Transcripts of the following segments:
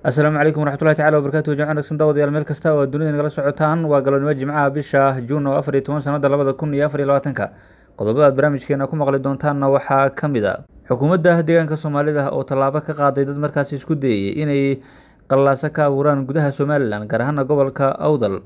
asalaamu calaykum waraxmatullahi tacala wabarakatu jimca wanaagsan daawadayaal meel kasta oo dunida nagala socotaan waa galabnimo jimcaha bisha juun oo afar iyo toban sanada labada kun iyo afar iyo labaatanka qodobada aad barnaamijkeena ku maqli doontaanna waxaa ka mid a xukuumadda deegaanka soomaalida oo tallaabo ka qaaday dad markaasi isku dayayay inay qallaaso ka abuuraan gudaha somalilan gaar ahaana gobolka awdal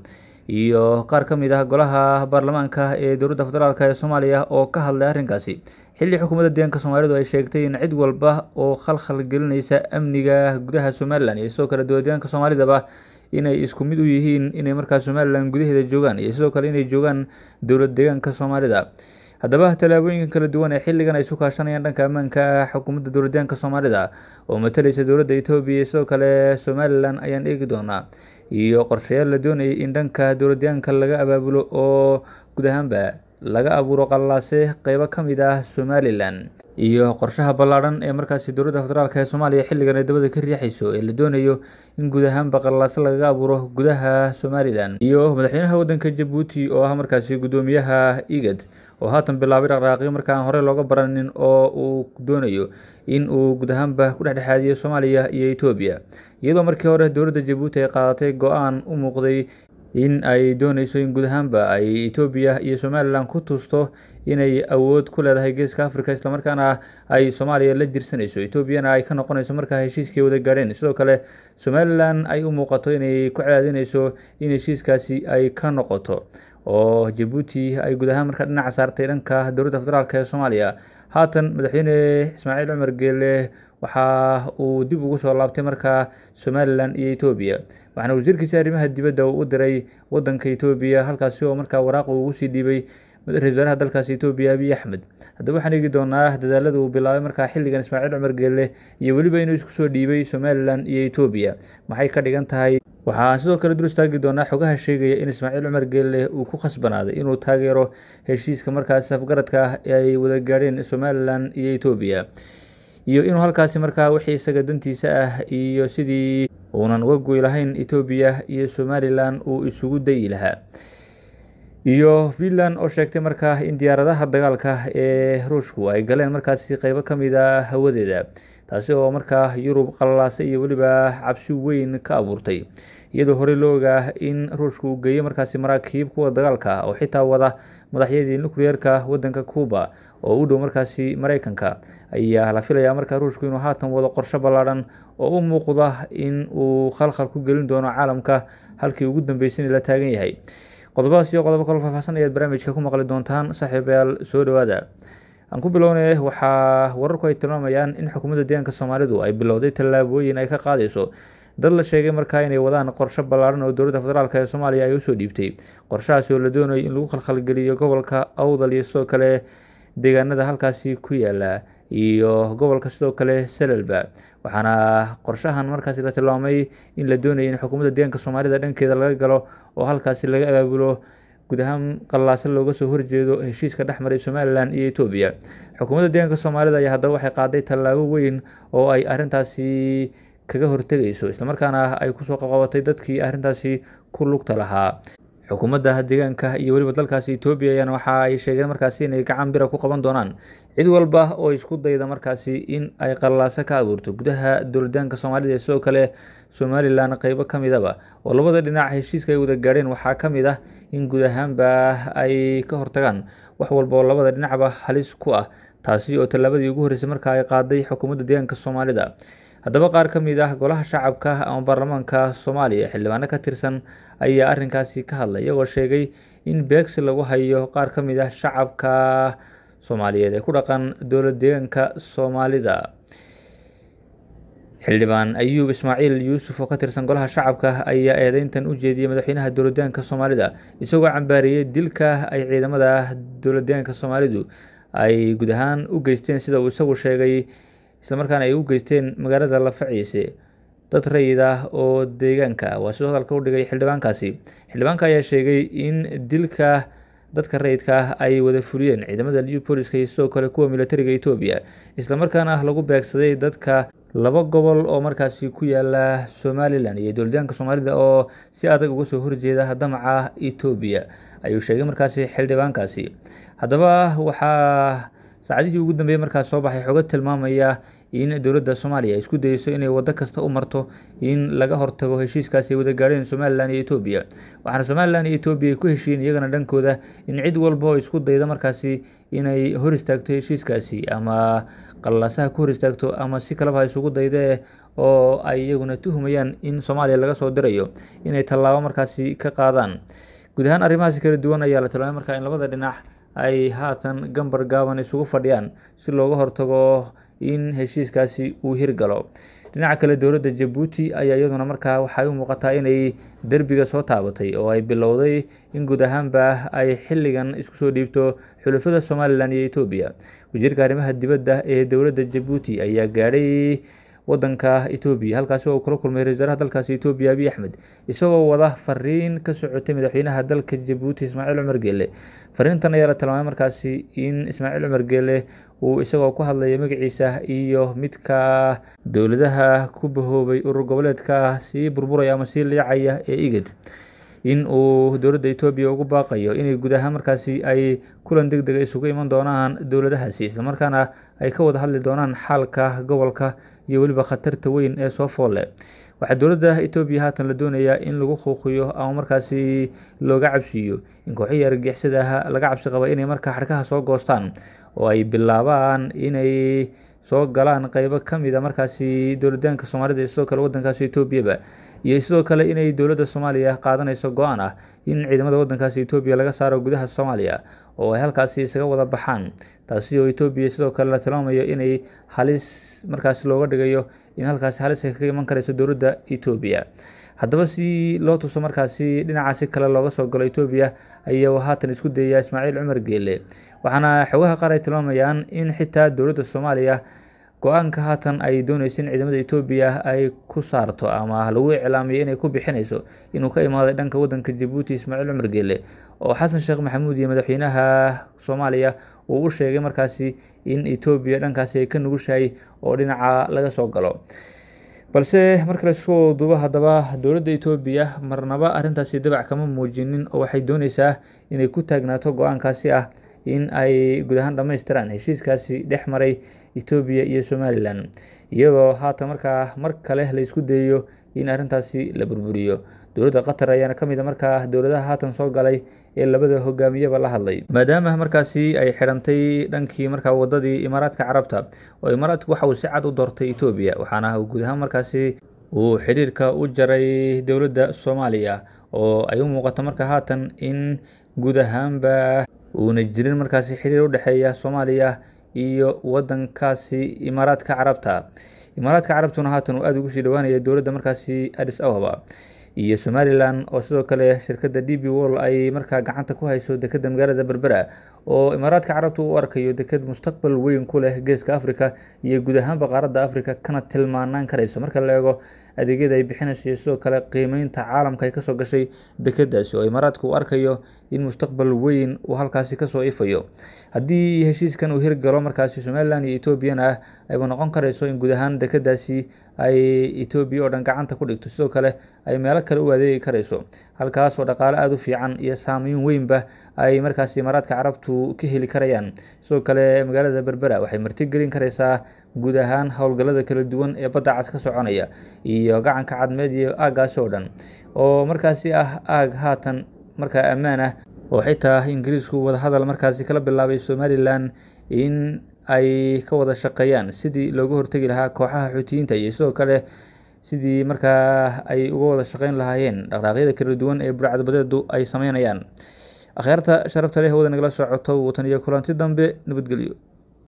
iyo qaar ka mid ah golaha baarlamaanka ee dowladda federaalk ee soomaaliya oo ka hadlay arrinkaasi xilli xukuumadda deegaanka soomaalidu ay sheegtay in cid walba oo khalkhal gelinaysa amniga gudaha somalilan iyo sidoo kale dowlad deegaanka soomaalidaba inay isku mid u yihiin inay markaas somalilan gudaheeda joogaan iyo sidoo kale inay joogaan dowlad deegaanka soomaalida haddaba tallaabooyinka kala duwan ee xilligan ay isu kaashanayaan dhanka ammaanka xukuumadda dowladdeegaanka soomaalida oo matalaysa dowladda etoobiya iyo sidoo kale somalilan ayaan eegi doonaa iyo qorshayaal la doonayay in dhanka dowladdeegaanka laga abaabulo oo guud ahaanba laga abuuro qallaase qeybo ka mid ah somalilan iyo qorshaha ballaadhan ee markaasi dowladda federaalk ee soomaaliya xilligan ay dabada ka riixayso ee la doonayo in guud ahaanba qallaase lagaga abuuro gudaha somalilan iyo madaxweynaha waddanka jabuuti oo ah markaasi guddoomiyaha igad oo haatan bilaabay dhaqdhaaqyo markaan horey looga baranin oo uu doonayo in uu guud ahaanba ku dhexdhexaadiyo soomaaliya iyo etoobiya iyadoo markii hore dowladda jabuuti ay qaadatay go-aan u muuqday in ay dooneyso in guud ahaanba ay etoobiya iyo somalilan ku tusto inay awood ku leedahay geeska africa islamarkaana ay soomaaliya la jirsanayso etoobiyana ay ka noqonayso markaa heshiiskii wada gaadheen sidoo kale somalilan ay u muuqato inay ku cadaadinayso in heshiiskaasi ay ka noqoto oo jabuuti ay guud ahaan markaa dhinaca saartay dhanka dowladda federaalk ee soomaaliya haatan madaxweyne ismaaciil cumar geele waxa uu dib ugu soo laabtay markaa somalilan iyo etoobiya waxaana wasiirkiisa arrimaha dibadda uu u diray waddanka etoobiya halkaasi oo markaa waraaq uu ugu sii dhiibay ra-isul wasaaraha dalkaasi etoobiya abiy axmed haddaba waxaan eegi doonaa dadaalada uu bilaabay markaa xilligan ismaaciil cumar geele iyo weliba inuu isku soo dhiibay somalilan iyo etoobiya maxay ka dhigan tahay waxaan sidoo kale dul istaagi doonaa xogaha sheegaya in ismaaciil cumar geelle uu ku khasbanaaday inuu taageero heshiiska markaasi afgaradka ah ee ay wada gaadheen somalilan iyo etoobiya iyo inuu halkaasi markaa wixii isaga dantiisa ah iyo sidii uunan uga goy lahayn etoobiya iyo somalilan uu isugu dayi lahaa iyo finland oo sheegtay markaa in diyaaradaha dagaalka ee ruushku ay galeen markaasi qeybo ka mid a hawadeeda taasi oo markaa yurub qallaase iyo weliba cabsi weyn ka abuurtay iyadoo horey loo ogaa in ruushku uu geeyey markaasi maraakiib kuwa dagaalka oo xitaa wada madaxyadii nukliyeerka waddanka cuuba oo u dhow markaasi mareykanka ayaa la filayaa markaa ruushku inuu haatan wado qorsho ballaadhan oo u muuqda in uu khalkhal ku gelin doono caalamka halkii ugu dambeysay in la taagan yahay qodobadaas iyo qodobo kaloo faahfaahsan ayaad barnaamijka ku maqli doontaan saaxiibayaal soo dhowaada aan ku bilownay waxaa wararku ay tilmaamayaan in xukuumadda deegaanka soomaalidu ay bilowday tallaabooyin ay ka qaadayso dad la sheegay markaa inay wadaan qorsho ballaadhan oo dowladda federaalk ee soomaaliya ay usoo dhiibtay qorshahaasi oo la doonayo in lagu khalkhalgeliyo gobolka awdal iyo sidoo kale deegaanada halkaasi ku yaala iyo gobolka sidoo kale salalba waxaana qorshahan markaasi la tilmaamay in la doonayay in xukuumadda deegaanka soomaalida dhankeeda laga galo oo halkaasi laga abaabulo guud ahaan qallaase looga soo horjeedo heshiiska dhex maray somalilan iyo etoobiya xukuumadda deegaanka soomaalida ayaa haddaba waxay qaaday tallaabo weyn oo ay arrintaasi kaga hortegayso islamarkaana ay kusoo qaqabatay dadkii arrintaasi ku lugta lahaa xukuumadda deegaanka iyo weliba dalkaasi etoobiya ayaana waxa ay sheegeen markaasi inay gacan bira ku qaban doonaan cid walba oo isku dayda markaasi in ay qallaaso ka abuurto gudaha dowladdaanka soomaalida sidoo kale somalilan qeybo ka midaba oo labada dhinac heshiiska ay wada gaadheen waxaa ka mid ah in guud ahaanba ay ka hortagaan wax walba oo labada dhinacba halis ku ah taasi oo tallaabadii ugu horreysay markaa ay qaaday xukuumadda deegaanka soomaalida haddaba qaar ka mid ah golaha shacabka ama baarlamaanka soomaaliya xildhibaano ka tirsan ayaa arrinkaasi ka hadlay iyagoo sheegay in beegsi lagu hayo qaar ka mid ah shacabka soomaaliyeed ee ku dhaqan dowlad deegaanka soomaalida xildhibaan ayuub ismaaciil yuusuf oo ka tirsan golaha shacabka ayaa eedeyntan u jeediyey madaxweynaha dowladdeegaanka soomaalida isagoo cambaariyey dilka ay ciidamada dowladdeegaanka soomaalidu ay guud ahaan u geysteen sida uu isagu sheegay islamarkaana ay u geysteen magaalada lafaciise dad rayid ah oo deegaanka waa sidoo hadalka u dhigay xildhibaankaasi xildhibaanka ayaa sheegay in dilka dadka rayidka ah ay wada fuliyeen ciidamada liu booliska iyo sidoo kale kuwa militariga etoobiya islamarkaana lagu beegsaday dadka laba gobol oo markaasi ku yaala somalilan iyo dowladyaanka soomaalida oo si adag uga soo horjeeda damaca etoobiya ayuu sheegay markaasi xildhibaankaasi haddaba waxaa saacadihii ugu dambeeyey markaas soo baxay xogo tilmaamaya in dowladda soomaaliya isku dayeyso inay waddo kasta u marto in laga hortago heshiiskaasi ay wada gaadheen somalilan iyo etoobiya waxaana somalilan iyo etoobiya ay ku heshiiyeen iyagana dhankooda in cid walba oo isku dayda markaasi inay hor istaagto heshiiskaasi ama qalalaasaha ku hor istaagto ama si kaleba ha isugu daydee oo ay iyaguna tuhumayaan in soomaaliya laga soo dirayo inay tallaabo markaasi ka qaadaan guud ahaan arrimahaasi kala duwan ayaa la tilmaamay markaa in labada dhinac ay haatan gambar gaaban isugu fadhiyaan si looga hortago in heshiiskaasi uu hirgalo dhinaca kale dowladda jabuuti ayaa iyaduna markaa waxay u muuqataa inay derbiga soo taabatay oo ay bilowday in guud ahaanba ay xilligan isku soo dhiibto xulafada somalilan iyo etoobiya wasiirka arrimaha dibadda ee dowladda jabuuti ayaa gaadhay wadanka etoobiya halkaasi oo kula kulmay ra-isul wasaaraha dalkaasi etoobiya abiy axmed isagoo wada fariin ka socotay madaxweynaha dalka jabuuti ismaaciil cumar geele fariintan ayaa la tilmaamay markaasi in ismaaciil cumar geele uu isagoo ku hadlaya magaciisa iyo midka dowladaha ku bahoobay urur goboleedka sii burburaya ama sii liicaya ee igad in uu dowladda etoobiya ugu baaqayo inay guud ahaan markaasi ay kulan deg dega isugu iman doonaan dowladahaasi islamarkaana ay ka wada hadli doonaan xaalka gobolka iyo weliba khatarta weyn ee soo foolle waxaa dowladda etoobiya haatan la doonayaa in lagu quuqiyo ama markaasi looga cabsiiyo in kooxihii argagixisada ah laga cabsi qaba inay markaa xadhkaha soo goostaan oo ay bilaabaan inay soo galaan qeybo ka mid a markaasi dowladaanka soomaalida iyo sidoo kale waddankaasi etoobiyaba iyo sidoo kale inay dowladda soomaaliya qaadanayso go-aan ah in ciidamada waddankaasi etoobiya laga saaro gudaha soomaaliya oo ay halkaasi isaga wada baxaan taasi oo etoobiya sidoo kale la tilmaamayo inay halis markaasi looga dhigayo in halkaasi halis ay kaga iman karayso dowladda etoobiya haddaba si loo tuso markaasi dhinacaasi kale looga soo galo etoobiya ayaa haatan isku dayaya ismaaciil cumar geele waxaana xogaha qaar ay tilmaamayaan in xitaa dowladda soomaaliya go-aanka haatan ay dooneyso in ciidamada etoobiya ay ku saarto ama lagu iclaamiyo inay ku bixinayso inuu ka imaaday dhanka waddanka jabuuti ismaaciil cumar geele oo xasan sheekh maxamuud iyo madaxweynaha soomaaliya uu u sheegay markaasi in etoobiya dhankaasi ay ka nugushahay oo dhinaca laga soo galo balse marka laisku duubo haddaba dowladda etoobiya marnaba arrintaasi dabac kama muujinin oo waxay dooneysaa inay ku taagnaato go-aankaasi ah in ay guud ahaan dhammaystiraan heshiiskaasi dhex maray etoobiya iyo somalilan iyadoo haatan markaa mar kale la isku dayayo in arrintaasi la burburiyo dowladda qatar ayaana ka mid a markaa dowladaha haatan soo galay ee labada hogaamiyaba la hadlay maadaama markaasi ay xidhantay dhankii markaa wadadii imaaraadka carabta oo imaaraadku waxa uu si cad u doortay etoobiya waxaana guud ahaan markaasi uu xidhiirka u jaray dowladda soomaaliya oo ay u muuqato marka haatan in guud ahaanba uuna jirin markaasi xiriir u dhexeeya soomaaliya iyo wadankaasi imaaraadka carabta imaaraadka carabtuna haatan uu aada ugu sii dhawaanaya dowladda markaasi adis ababa iyo somalilan oo sidoo kale shirkadda d b wall ay markaa gacanta ku hayso dekedda magaalada berbera oo imaaraadka carabta u arkayo deked mustaqbal weyn ku leh geeska africa iyo guud ahaanba qaaradda africa kana tilmaanaan karayso marka la eego adeegyada ay bixinayso iyo sidoo kale qiimeynta caalamka ay kasoo gashay dekeddaasi oo imaaraadka uu arkayo in mustaqbal weyn uu halkaasi kasoo ifayo haddii heshiiskan uu hirgalo markaasi somalilan iyo etoobiyana ah ayba noqon karayso in guud ahaan dekeddaasi ay etoobiya oo dhan gacanta ku dhigto sidoo kale ay meelo kale u adeegi karayso halkaas oo dhaqaale aada u fiican iyo saameyn weynba ay markaasi imaaraadka carabtu ka heli karayaan sidoo kale magaalada berbera waxay martigelin karaysaa guud ahaan howlgallada kala duwan ee badda cas ka soconaya iyo gacanka cadmeed iyo aaggaasi oo dhan oo markaasi ah aag haatan markaa ammaan ah oo xitaa ingiriisku wadahadal markaasi kala bilaabay somalilan in ay ka wada shaqeeyaan sidii looga hortegi lahaa kooxaha xuutiyiinta iyo sidoo kale sidii markaa ay uga wada shaqeyn lahaayeen dhaqdhaaqyada kala duwan ee burcadbadeedu ay sameynayaan akhyaarta sharafta leh wada nagala socoto watan iyo kulanti dambe nabadgelyo